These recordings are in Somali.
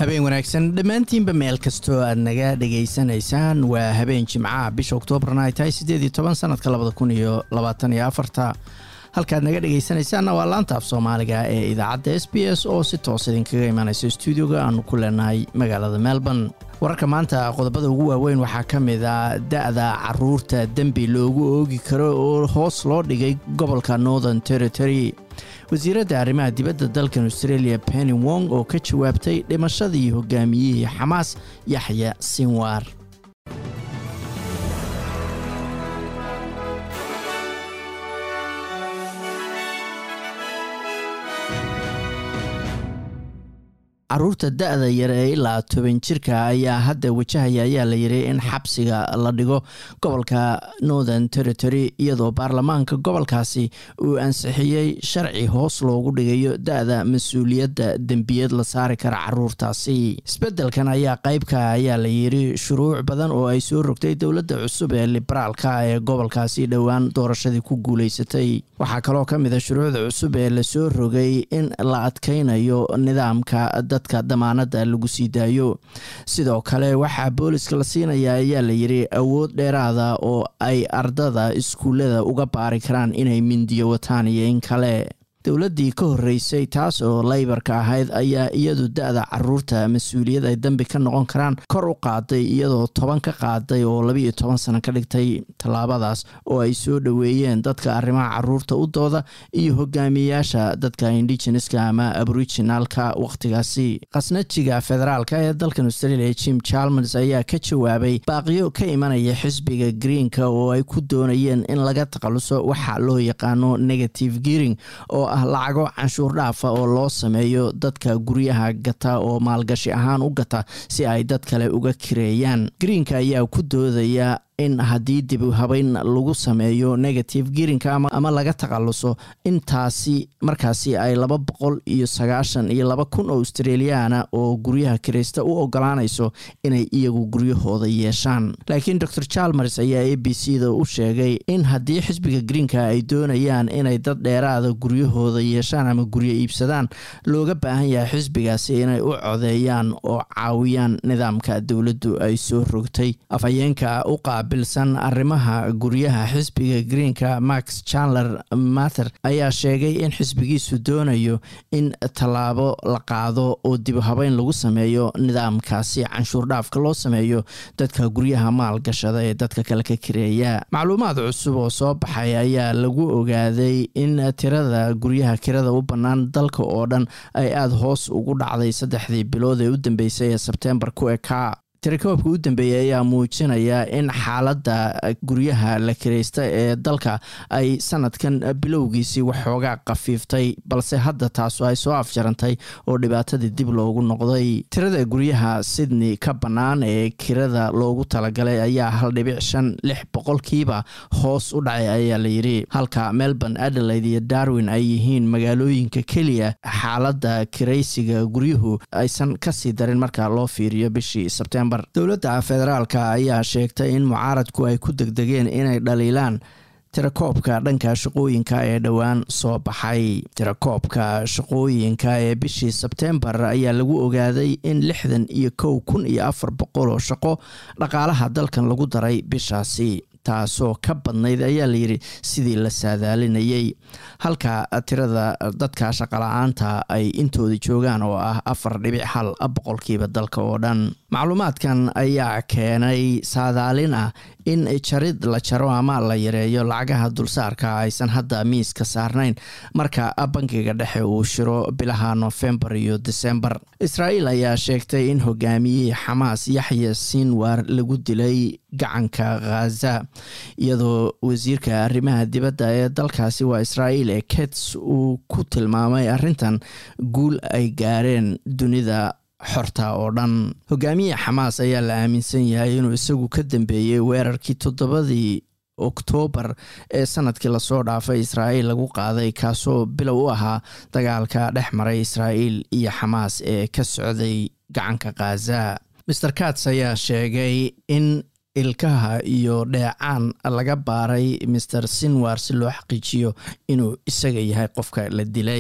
habeen wanaagsan dhammaantiinba meel kastoo aad naga dhegaysanaysaan waa habeen jimcaha bisha oktoobarna ay tahay siddeed iyo toban sanadka labada kun iyo labaatan iyo afarta halkaad naga dhegaysanaysaanna waa laanta af soomaaliga ee idaacadda s b s oo si toos idinkaga imaanaysa stuudioga aanu ku leenahay magaalada melbourne wararka maanta qodobada ugu waaweyn waxaa ka mid a da-da caruurta dembi loogu oogi karo oo hoos loo dhigay gobolka northern territory wasiiradda arrimaha dibadda dalkan australia penny wong oo ka jawaabtay dhimashadii hogaamiyihii xamaas yaxya sinwar caruurta da-da yar ee ilaa toban jirka ayaa hadda wajahaya ayaa la yiri in xabsiga la dhigo gobolka northern territory iyadoo baarlamaanka gobolkaasi uu ansixiyey sharci hoos loogu dhigayo da-da mas-uuliyadda dembiyad la saari kara caruurtaasi isbedelkan ayaa qeybka ayaa la yiri shuruuc badan oo ay soo rogtay dowladda cusub ee liberaalka ee gobolkaasi dhowaan doorashadii ku guuleysatay waxaa kaloo ka mid a shuruucda cusub ee lasoo rogay in la adkaynayo nidaamka dadka damaanada lagu sii daayo sidoo kale waxaa booliska la siinaya ayaa la yiri awood dheeraada oo ay ardada iskuullada uga baari karaan inay mindiyo wataan iyo in kale dowladdii ka horreysay taas oo laybarka ahayd ayaa iyadu da-da caruurta mas-uuliyad ay dambi ka noqon karaan kor u qaaday iyadoo toban ka qaaday oo labiiyo toban sano ka dhigtay tallaabadaas oo ay soo dhoweeyeen dadka arrimaha caruurta u dooda iyo hogaamiyayaasha dadka indigeneska ama aboriginalka wakhtigaasi khasnajiga federaalka ee dalkan australia jim chalmers ayaa ka jawaabay baaqiyo ka imanaya xisbiga greenka oo ay ku doonayeen in laga takhaluso waxa loo yaqaano negative gearing oo ah lacago canshuur dhaafa oo loo sameeyo dadka guryaha gata oo maalgashi ahaan u gata si ay dad kale uga kireeyaan greenka ayaa ku doodaya in haddii dib habeyn lagu sameeyo negative girinka ama laga takhaluso intaasi markaasi ay laba boqol iyo sagaashan iyo laba kun oo australiyaana oo guryaha kiraysta u ogolaanayso inay iyagu guryahooda yeeshaan laakiin dor chalmers ayaa a b c da u sheegay in haddii xisbiga greenka ay doonayaan inay dad dheeraada guryahooda yeeshaan ama guryo iibsadaan looga baahan yahay xisbigaasi inay u codeeyaan oo caawiyaan nidaamka dowladdu ay soo rogtay afhayeenka u bilsan arrimaha guryaha xisbiga greenka max chandler mater ayaa sheegay in xisbigiisu doonayo in tallaabo la qaado oo dib habeyn lagu sameeyo nidaamkaasi canshuur dhaafka loo sameeyo dadka guryaha maalgashada ee dadka kale ka kireeya macluumaad cusub oo soo baxay ayaa lagu ogaaday in tirada guryaha kirada u bannaan dalka oo dhan ay aada hoos ugu dhacday saddexdii bilood ee u dambeysay ee sebtembar ku ekaa tirakoobka u dambeeyay ayaa muujinaya in xaaladda guryaha la kiraysta ee dalka ay sanadkan bilowgiisii waxoogaa khafiiftay balse hadda taasu ay soo afjarantay oo dhibaatadii dib loogu noqday tirada guryaha sydney ka bannaan ee kirada loogu talagalay ayaa hal dhibic shan lix boqolkiiba hoos u dhacay ayaa la yidhi halka melbourne adelaide iyo darwin ay yihiin magaalooyinka keliya xaaladda kiraysiga guryuhu aysan kasii darin marka loo fiiriyo bishii sebtembar dowladda federaalka ayaa sheegtay in mucaaradku ay ku degdegeen inay dhaliilaan tirakoobka dhanka shaqooyinka ee dhowaan soo baxay tirakoobka shaqooyinka ee bishii sebtembar ayaa lagu ogaaday in lixdan iyo kow kun iyo afar boqol oo shaqo dhaqaalaha dalkan lagu daray bishaasi taasoo ka badnayd ayaa layidhi sidii la saadaalinayay halka tirada dadka shaqala-aanta ay intooda joogaan oo ah afar dhibic hal boqolkiiba dalka oo dhan macluumaadkan ayaa keenay saadaalin ah in jarid la jaro ama la yareeyo lacagaha dulsaarka aysan hadda miiska saarnayn marka bankiga dhexe uu shiro bilaha nofembar iyo desembar israa'iil ayaa sheegtay in hogaamiyihii xamaas yaxya sinwar lagu dilay gacanka khaza iyadoo wasiirka arrimaha dibadda ee dalkaasi waa israa'iil ee kets uu ku tilmaamay arrintan guul ay gaareen dunida xorta oo dhan hogaamiye xamaas ayaa la aaminsan yahay inuu isagu ka dambeeyey weerarkii toddobadii oktoobar ee sanadkii lasoo dhaafay israa'iil lagu qaaday kaasoo bilow u ahaa dagaalka dhex maray israa'iil iyo xamaas ee ka socday gacanka khaza master kats ayaa sheegay in ilkaha iyo dheecaan laga baaray master sinwar si loo xaqiijiyo inuu isaga yahay qofka la dilay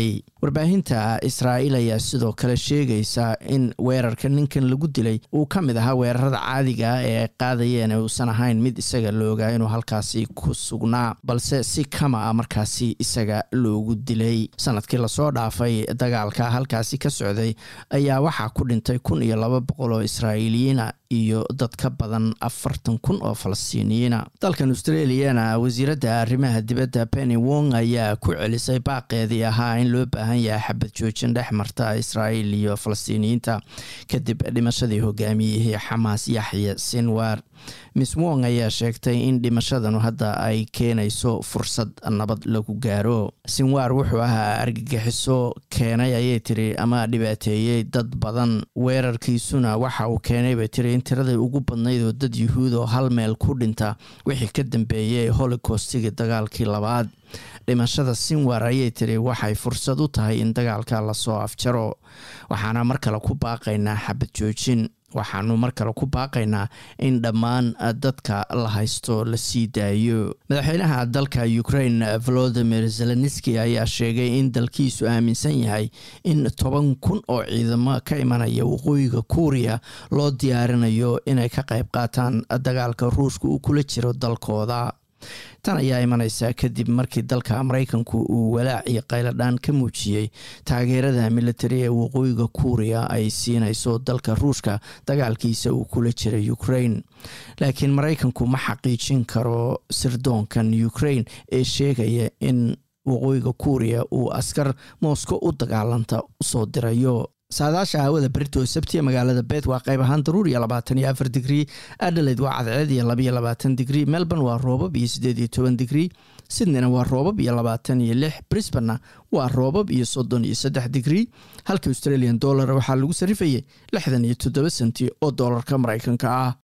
warbaahinta israa'iil ayaa sidoo kale sheegaysa in weerarka ninkan lagu dilay uu ka mid ahaa weerarada caadiga ee ay qaadayeen ee uusan ahayn mid isaga loogaa inuu halkaasi ku sugnaa balse si kama ah markaasi isaga loogu dilay sanadkii lasoo dhaafay dagaalka halkaasi ka socday ayaa waxaa ku dhintay kun iyo laba boqol oo israa'iiliyiina iyo dad ka badan afartan kun oo falastiiniyiina dalkan australiana wasiiradda arrimaha dibadda penny wong ayaa ku celisay baaqeedii ahaa in loo baahan yahay xabad joojin dhex marta israa'iil iyo falastiiniyiinta kadib dhimashadii hogaamiyihii xamaas yaxya sinwar miss wong ayaa sheegtay in dhimashadanu hadda ay keenayso fursad nabad lagu gaaro sinwar wuxuu ahaa argagixiso keenay ayay tiri ama dhibaateeyey dad badan weerarkiisuna waxa uu keenay bay tiri in tiradii ugu badnayd oo dad yuhuud oo hal meel ku dhinta wixii ka dambeeyey holocaustigii dagaalkii labaad dhimashada sinwar ayay tiri waxay fursad u tahay in dagaalka lasoo afjaro waxaana mar kale ku baaqaynaa xabad joojin waxaanu mar kale ku baaqaynaa in dhammaan dadka la haysto la sii daayo madaxweynaha dalka ukraine volodimir zelenski ayaa sheegay in dalkiisu aaminsan yahay in toban kun oo ciidamo ka imanaya waqooyiga kuuriya loo diyaarinayo inay ka qayb qaataan dagaalka ruushka uu kula jiro dalkooda tan ayaa imaneysa kadib markii dalka maraykanku uu walaac iyo qayladhaan ka muujiyey taageerada militari ee waqooyiga kuuriya ay siinayso dalka ruushka dagaalkiisa uu kula jira ukraine laakiin maraykanku ma xaqiijin karo sirdoonkan ukraine ee sheegaya in waqooyiga kuuriya uu askar moscow u dagaalanta usoo dirayo saadaasha hawada berito sabtiya magaalada bet waa qayb ahaan daruur iyo labaatan iyo afar digrii adelaide waa cadceed iyo labaiyo labaatan digrii melbourne waa roobab iyo siddeed iyo toban digrii sydneyna waa roobab iyo labaatan iyo lix brisbanna waa roobab iyo soddon iyo saddex digrii halka australian dollar waxaa lagu sarifayay lixdan iyo toddoba senti oo doolarka maraykanka ah